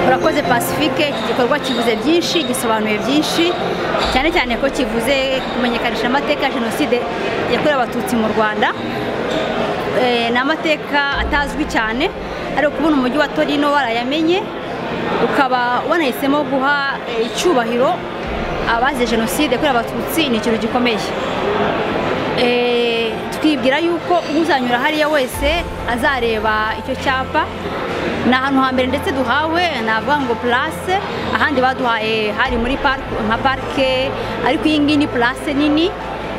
murakoze pacifique iki gikorwa kivuze byinshi gisobanuye byinshi cyane cyane ko kivuze kumenyekanisha amateka ya jenoside yakorewe abatutsi mu rwanda ni amateka atazwi cyane ariko kubona umujyi wa torino warayamenye ukaba wanahisemo guha icyubahiro abazize jenoside yakorewe abatutsi ni ikintu gikomeye twibwira yuko uzanyura hariya wese azareba icyo cyapa ni ahantu hambere ndetse duhawe navuga ngo purase ahandi baduhaye hari muri nka parike ariko iyi ngiyi ni purase nini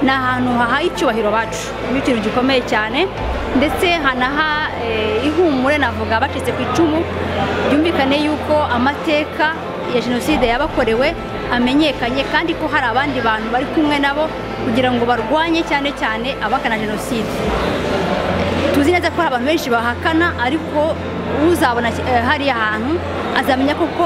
ni ahantu hahaye icyubahiro bacu ni ikintu gikomeye cyane ndetse hanaha ihumure navuga bacitse ku icumu byumvikane yuko amateka ya jenoside yabakorewe amenyekanye kandi ko hari abandi bantu bari kumwe nabo kugira ngo barwanye cyane cyane abakana jenoside tuzi neza ko hari abantu benshi bahakana ariko uzabona hariya hantu azamenya koko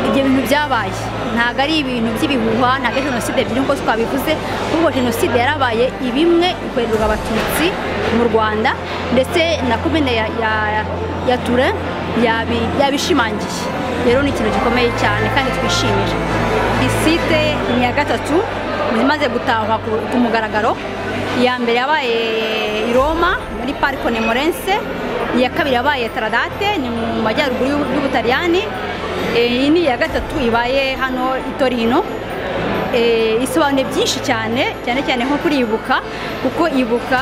ibyo bintu byabaye ntabwo ari ibintu by'ibihuha ntabwo ari jenoside ebyiri nk'uko twabivuze kuko jenoside yarabaye ibimwe ikorerwa abatutsi mu rwanda ndetse na komine ya ture yabishimangiye rero ni ikintu gikomeye cyane kandi twishimira isite ni iya gatatu imaze gutahwa ku mugaragaro iya mbere yabaye i roma muri pariko nemorense iya kabiri yabaye taradate ni mu majyaruguru y'ubutaliyani iyi ni iya gatatu ibaye hano i torino isobanuye byinshi cyane cyane cyane nko kuribuka kuko ibuka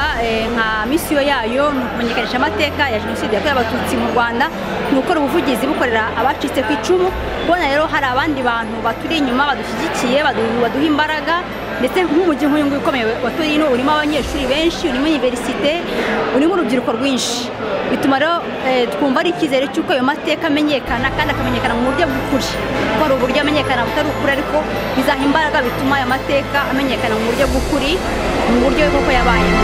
nka misiyo yayo ni ukumenyekanisha amateka ya jenoside yakorewe abatutsi mu rwanda ni gukora ubuvugizi bukorera abacitse ku icumu kubona rero hari abandi bantu baturi inyuma badushyigikiye baduha imbaraga ndetse nk'umujyi nk'uyu nguyu ukomeye wa torino urimo abanyeshuri benshi urimo iniverisite urimo urubyiruko rwinshi bituma rero twumva ari icyizere cy'uko ayo mateka amenyekana kandi akamenyekana mu buryo bw'ukuri kuko hari uburyo amenyekana butari ukuri ariko bizaha imbaraga bituma aya mateka amenyekana mu buryo bw'ukuri mu buryo bw'uko yabayemo